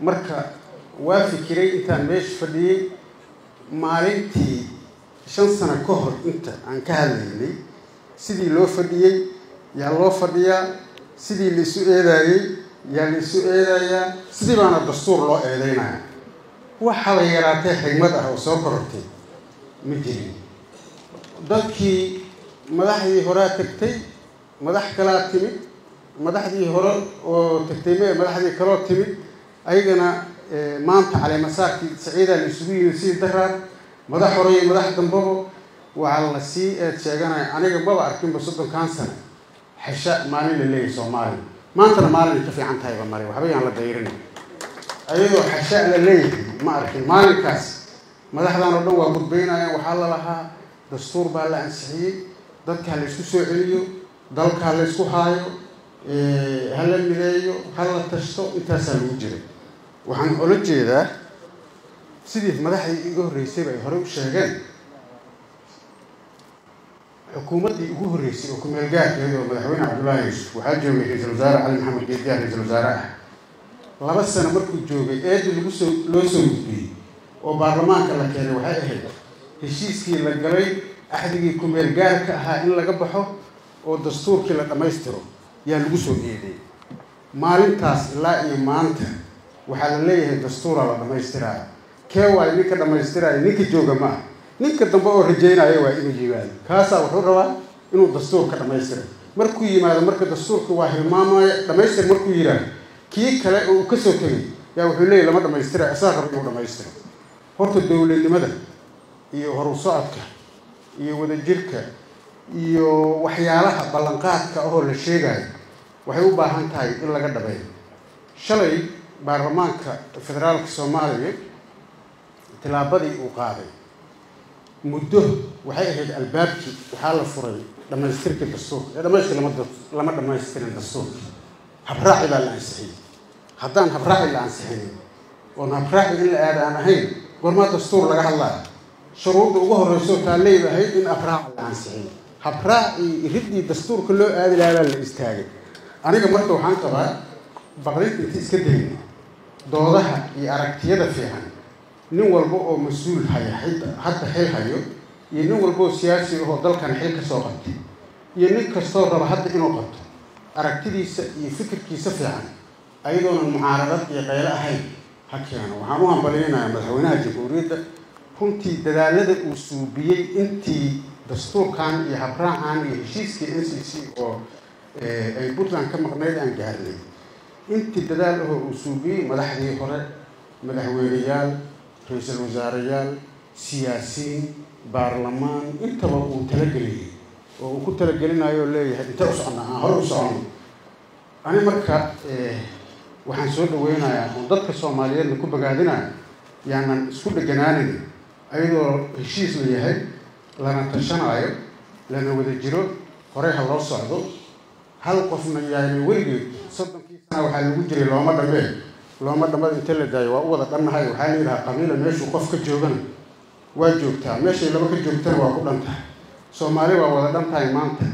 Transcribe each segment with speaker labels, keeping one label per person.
Speaker 1: marka waa fikiray intaan meesha fadhiyey maalintii shan sano ka hor inta aan ka hadlaynay sidii loo fadhiyey yaa loo fadhiyaa sidii laisu eedaayey yaa laisu eedayaa sidii baana dastuur loo eedeynaya waxaba yaraatee xigmad ah oo soo korortay ma jirin dadkii madaxdii horaa tagtay madax kalaa timid madaxdii hore oo tagtay me madaxdii kaloo timid ayagana maanta caleemasaarkii saciidaa la isugu yimid sidii daraar madax hore iyo madax dambaba waxaa la sii eed sheeganaya aniga maba arkinba soddonkan sano xesha maalin la leeyahay soomaaliya maantana maalin ka fiican tahayba male waxba yaan la dayrin ayadoo xesha la leeyahay ma arkin maalinkaas madaxdan oo dhan waa gudbaynayaan waxaa la lahaa dastuur baa la ansixiyey dadkaa la isku soo celiyo dalkaa la isku haayo ha la mideeyo ha la tashto intaasaa lagu jiray waxaan ola jeedaa sidii madaxdii iga horreysayba ay horey u sheegeen xukuumaddii ugu horreysay oo ku-meel gaarkeeda oo madaxweyne cabdullaahi yuusuf waxaa joogay ra-iisul wasaare cali maxamed geediyaha ra-iisul wasaare ah laba sano markuu joogay eedii lagu soo loo soo gudbiyey oo baarlamaanka la keenay waxay ahayd heshiiskii la galay axdigii ku-meel gaarka ahaa in laga baxo oo dastuurkii la dhammaystiro yaa lagu soo eedeeyey maalintaas ilaa iyo maanta waxaa la leeyahay dastuuraa la dhammaystiraayo kee waayo ninka dhammaystiraayo ninka jooga ma ah ninka dambe oo rajaynaya waa inuu yimaado kaasaa wuxuu rabaa inuu dastuurka dhammaystira markuu yimaado marka dastuurka waa hilmaamaya dhammaystir markuu yidhaahdo kii kale oo uu kasoo tegay yaa wuxuu leeyahy lama dhammaystira asaa raba inuu dhammaystiro horta dowladnimada iyo horu socodka iyo wadajirka iyo waxyaalaha ballanqaadka ahoo la sheegayo waxay u baahan tahay in laga dhabeeyo shalay baarlamaanka federaalka soomaaliya tillaabadii uu qaaday muddo waxay ahayd albaabkii waxaa la furay dhammaystirkii dastuurka ee dhamaystir lama lama dhamaystirin dastuurka habraaci baa la ansixiyey haddaan habraaci la ansixinin oon habraaci in la aada aan ahayn gormaa dastuur laga hadlaayo shuruudda ugu horreyso taalley ahayd in habraaca la ansixiyey habraacii iriddii dastuurka loo aadi lahaa baa la istaagay aniga marka waxaan qabaa baqrinta inti iska dayna doodaha iyo aragtiyada fiican nin walba oo mas-uul haya hadda xil hayo iyo nin walba oo siyaasi ahoo dalkan xil ka soo qabtay iyo nin kastoo raba hadda inuu qabto aragtidiisa iyo fikirkiisa fiican ayadoonan mucaaradad iyo qaylo ahayn ha keeno waxaan u hambaliynayaa madaxweynaha jamhuuriyadda runtii dadaalada uu suubiyey intii dastuurkan iyo habraacan iyo heshiiskii n c c oo ay puntland ka maqnayd aan gaarnay intii dadaal ahoo uu suubiyey madaxdii hore madaxweyneyaal ra-iisul wasaareyaal siyaasiyiin baarlamaan intaba uu talageliyey oo uu ku talagelinayo leeyahay intee u soconnaa aan hore u soconno ani marka waxaan soo dhaweynayaa oo dadka soomaaliyeedna ku bogaadinaya yaanan isku dheganaanin ayadoo heshiis la yahay lana tashanaayo lana wada jiro horey ha loo socdo hal qofna yaani weligeed soddonkii sana waxaa lagu jiray looma dhamee looma dhamada inta la daayo waa u wada dhannahay waxaa la yidhaha qabiila meeshuu qof ka joogana waa joogtaa meeshay laba ka joogtana waa ku dhan tahay soomaali waa wada dhan tahay maanta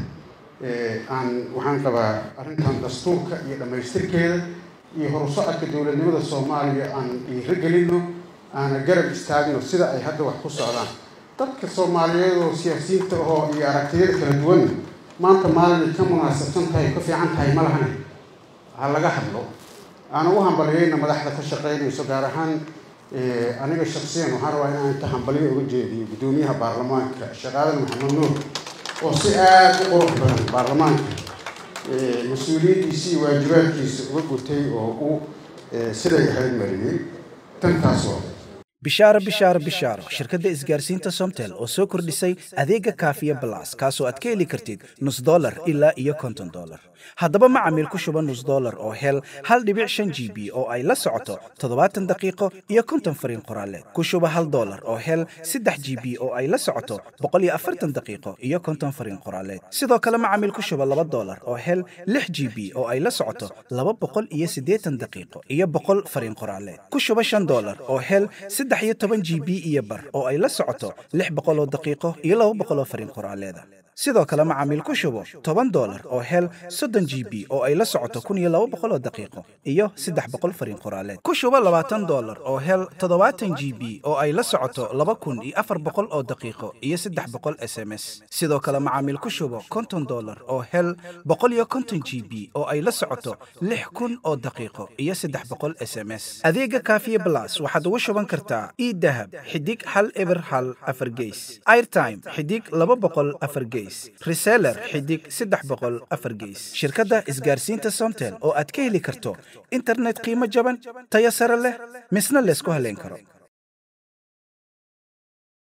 Speaker 1: aan waxaan qabaa arrintan dastuurka iyo dhammaystirkeeda iyo horusocodka dowladnimada soomaaliya aan dhiiro gelino aana garab istaagno sida ay hadda wax ku socdaan dadka soomaaliyeed oo siyaasiyiinta ahoo iyo aragtiyada kala duwanna maanta maalinay ka munaasabsan tahay ka fiican tahay ma lahane ha laga hadlo aana u hambaliyeyna madaxda ka shaqeynayso gaar ahaan aniga shaksiyan waxaan rabaa inaan inta hambaliyo uga jeediyo guddoomiyaha baarlamaanka shaqaadan maxamed nuur oo si aada u qurux badan baarlamaanka mas-uuliyaddiisa iyo waajibaadkiisa uga gutay oo uu siday ahayd mariyey tantaas waa
Speaker 2: bishaaro bishaaro bishaaro shirkadda isgaarsiinta somtel oo soo kordhisay adeega kaafiya balas kaasoo aad ka heli kartid nus dolar ilaa iyo konton dolar haddaba macamiil ku shuba nus dolar oo hel hal dhibic shan g b oo ay la socoto toddobaatan daqiiqo iyo konton fariin qoraaleed ku shuba hal dolar oo hel saddex g b oo ay la socoto boqol iyo afartan daqiiqo iyo konton fariin qoraaleed sidoo kale macamiil ku shuba laba dolar oo hel lix g b oo ay la socoto laba boqol iyo siddeetan daqiiqo iyo boqol fariin qoraaleed ku shuba shan dolar oo hel saddex iyo toban g b iyo bar oo ay la socoto lix boqoloo daqiiqo iyo laba boqoloo fariin qoraaleeda sidoo kale macaamiil ku shubo toban dolar oo hel soddon g b oo ay la socoto kun iyo laba boqol oo daqiiqo iyo saddex boqol fariin qoraaleed ku shubo labaatan dolar oo hel toddobaatan g b oo ay la socoto laba kun iyo afar boqol oo daqiiqo iyo saddex boqol s m s sidoo kale macaamiil ku shubo konton dolar oo hel boqol iyo konton g b oo ay la socoto lix kun oo daqiiqo iyo saddex boqol s m s adeega kaafiye blas waxaad ugu shuban kartaa idahab xidig hal eber hal afar geys airtime xidig laba boqol afar geys reseller xidig saddex boqol afar geys shirkadda isgaarsiinta somtel oo aad ka heli karto internet qiimo jaban tayo sare leh misna laysku haleyn karo